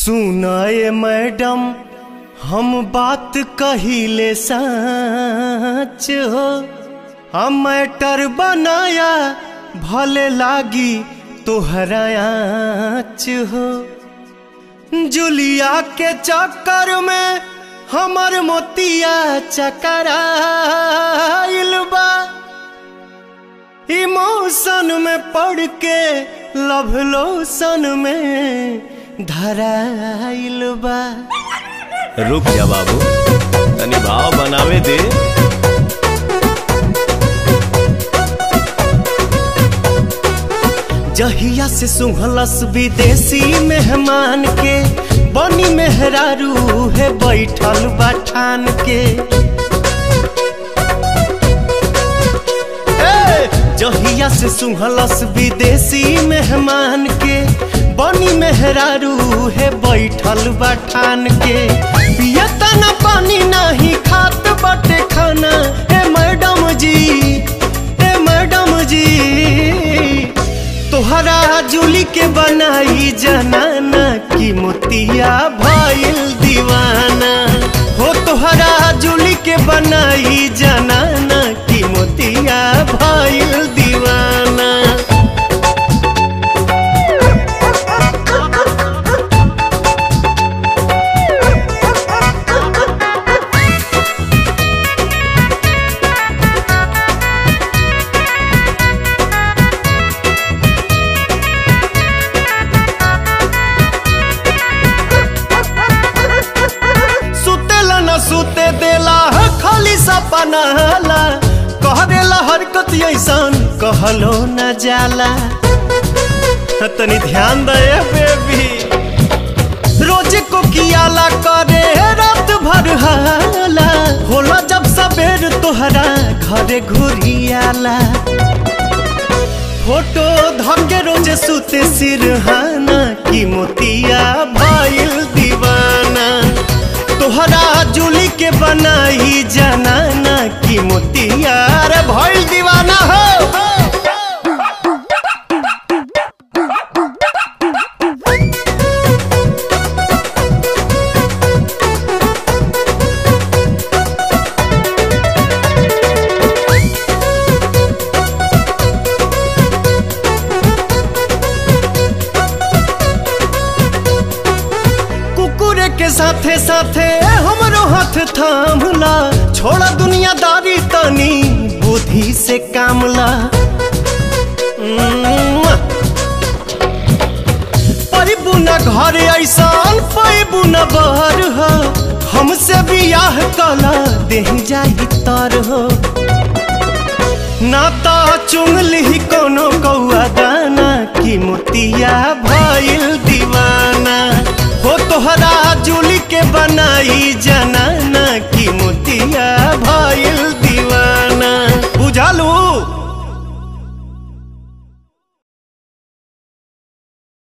सुनाए मैडम हम बात कहिले सच हो हम मैटर बनाया भले लागी तोहरा आँच हो जुलिया के चक्कर में हमर मोतिया चकराइल बा इमोशन में पड़ के लव लोशन में धराइल बा रुक जा बाबू तनी भाव बनावे दे जहिया से सुहलस विदेशी मेहमान के बनी मेहरारू है बैठल बठान के ए, जहिया से सुहलस विदेशी मेहमान के बनी मेहरारू है बैठल बठान के पियता न पानी नहीं खात बटे खाना ए मैडम जी ए मैडम जी तोहरा जुली के बनाई जनाना की मोतिया भइल दीवाना हो तोहरा जुली के बनाई जनाना की मोतिया भइल दीवाना सुतेला न सुते देला ह खाली सपना हाला कह देला हरकत ऐसन कहलो न जाला ह, तनी ध्यान दे बेबी रोज को कियाला करे रात भर हाला होला जब सबेर तोहरा घरे घुरियाला फोटो धके रोज सुते सिरहाना की मोतिया भइल दीवाना तोहरा जुली के बनाई जनाना की मोतिया रे भइल दीवाना हो कुकुरे के साथे साथे हमरो हाथ थामला छोड़ा दुनियादारी तनी बुद्धि से कामला पैबू न घर ऐसान पैबू न बहर हो हमसे बियाह कला देह जाही तर हो नाता चुंगली कोनो कौआ दाना की मोतिया भइल दीवाना हो तोहरा जुली के बनाई